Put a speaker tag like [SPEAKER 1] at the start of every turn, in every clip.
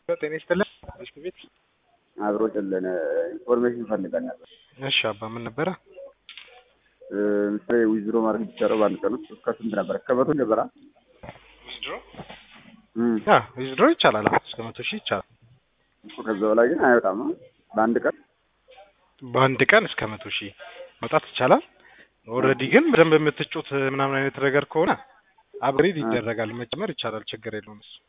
[SPEAKER 1] ጤና ይስጥልን እስቲ ቤት
[SPEAKER 2] አብሮ ጭልን ኢንፎርሜሽን ፈልገን ነበር።
[SPEAKER 1] እሺ አባ ምን ነበረ?
[SPEAKER 2] ምሳሌ ዊዝድሮ ማድረግ የሚቻለው በአንድ ቀን ውስጥ እስከ ስንት ነበር? እስከ መቶ ነበራ?
[SPEAKER 1] ዊዝድሮ ያ ዊዝድሮ ይቻላል። አዎ እስከ መቶ ሺህ ይቻላል።
[SPEAKER 2] ከዛ በላይ ግን አይወጣም። በአንድ ቀን
[SPEAKER 1] በአንድ ቀን እስከ መቶ ሺህ መውጣት ይቻላል። ኦልሬዲ ግን በደንብ የምትጮት ምናምን አይነት ነገር ከሆነ አፕግሬድ ይደረጋል። መጨመር ይቻላል። ችግር የለውም እሱ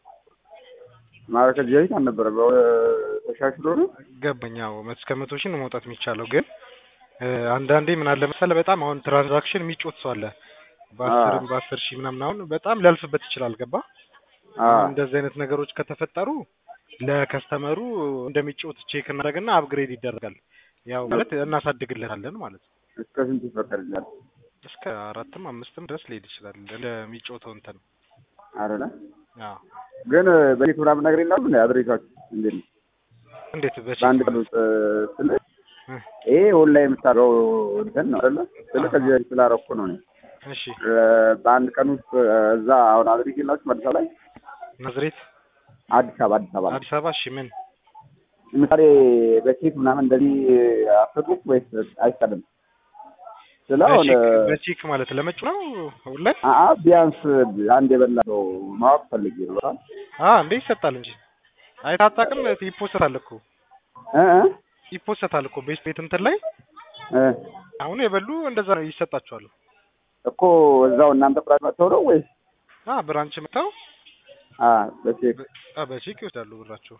[SPEAKER 2] ማለት ከዚህ በፊት አልነበረም። ተሻሽሎ ነው
[SPEAKER 1] ገባኝ። አዎ እስከ መቶ ሺህ ነው መውጣት የሚቻለው ግን አንዳንዴ ምን አለ መሰለህ በጣም አሁን ትራንዛክሽን የሚጮት ሰው አለ። በአስርም በአስር ሺህ ምናምን አሁን በጣም ሊያልፍበት ይችላል። ገባ እንደዚህ አይነት ነገሮች ከተፈጠሩ ለከስተመሩ እንደሚጮት ቼክ እናደርግና አፕግሬድ ይደረጋል። ያው ማለት እናሳድግለታለን ማለት ነው።
[SPEAKER 2] እስከ ስንት ይፈቀድልናል?
[SPEAKER 1] እስከ አራትም አምስትም ድረስ ሊሄድ ይችላል እንደሚጮተው እንትን
[SPEAKER 2] አይደለ?
[SPEAKER 1] አዎ
[SPEAKER 2] ግን በፊት ምናምን ነገር ይላሉ እንዴ አድሬሳችሁ እንዴት ነው?
[SPEAKER 1] እንዴት በቼክ
[SPEAKER 2] በአንድ ቀን ውስጥ ስለ ይሄ ኦንላይን የምታደርገው እንትን ነው አይደለ? ስለ ከዚህ በፊት ስላደረኩ ነው እኔ
[SPEAKER 1] እሺ
[SPEAKER 2] በአንድ ቀን ውስጥ እዛ አሁን አድሬስ የላችሁም አዲስ አበባ ላይ
[SPEAKER 1] ናዝሬት
[SPEAKER 2] አዲስ አበባ አዲስ አበባ
[SPEAKER 1] አዲስ አበባ እሺ ምን
[SPEAKER 2] ምሳሌ በቼክ ምናምን እንደዚህ አሰጡት ወይስ አይቻልም? ስለ አሁን
[SPEAKER 1] በቼክ በቼክ ማለት ለመጩ ነው ኦንላይን
[SPEAKER 2] አአ ቢያንስ አንድ የበላ ሰው ማወቅ ፈልጌ ነው። በጣም
[SPEAKER 1] አ እንዴ ይሰጣል እንጂ አይታጣቅም ይፖሰታል እኮ
[SPEAKER 2] እ እ
[SPEAKER 1] ይፖሰታል እኮ ቤት ቤት እንትን ላይ
[SPEAKER 2] እ
[SPEAKER 1] አሁን የበሉ እንደዛ ነው ይሰጣቸዋል።
[SPEAKER 2] እኮ እዛው እናንተ ብራንች መጥተው ነው ወይስ
[SPEAKER 1] አ ብራንች መጥተው
[SPEAKER 2] አ በቼክ
[SPEAKER 1] አ በቼክ ይወስዳሉ ብራቸው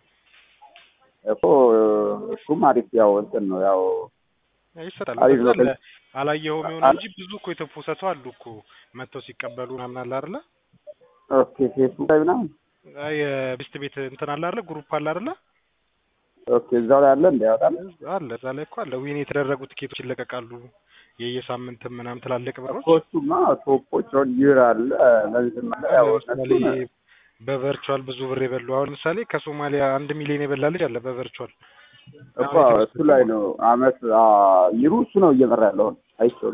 [SPEAKER 2] እኮ እሱም አሪፍ ያው እንትን ነው ያው
[SPEAKER 1] ይሰጣል።
[SPEAKER 2] አሪፍ ነው።
[SPEAKER 1] በዛ አላየኸውም ይሆን እንጂ ብዙ እኮ የተፖሰቱ አሉ እኮ መጥተው ሲቀበሉ ምናምን አለ አይደለ?
[SPEAKER 2] ኦኬ ፌስቡክ ላይ ምናምን
[SPEAKER 1] አይ የቤስት ቤት እንትን አለ አይደለ? ግሩፕ አለ አይደለ?
[SPEAKER 2] ኦኬ እዛው ላይ አለ እንደ ያወጣል
[SPEAKER 1] አለ እዛ ላይ እኮ አለ። ዊን የተደረጉ ትኬቶች ይለቀቃሉ። የየሳምንትም ምናምን ትላልቅ ብሮች
[SPEAKER 2] እኮ እሱማ ቶፖች አሁን ይር አለ ለዚህ ማለት ያው
[SPEAKER 1] ለምሳሌ በቨርቹዋል ብዙ ብር የበሉ አሁን ለምሳሌ ከሶማሊያ አንድ ሚሊዮን የበላ ልጅ አለ በቨርቹዋል
[SPEAKER 2] እኮ እሱ ላይ ነው አመት ይሩ እሱ ነው እየመራ ያለው አይቼው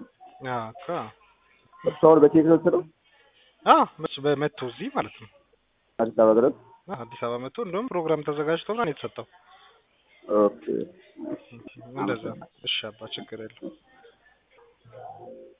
[SPEAKER 2] እሱ አሁን በቼክ ነው ስለው
[SPEAKER 1] በመቶ እዚህ ማለት ነው
[SPEAKER 2] አዲስ አበባ ድረስ
[SPEAKER 1] አዲስ አበባ መጥቶ እንደውም ፕሮግራም ተዘጋጅቶ ምናምን የተሰጠው
[SPEAKER 2] ኦኬ
[SPEAKER 1] እንደዛ እሺ አባ ችግር የለም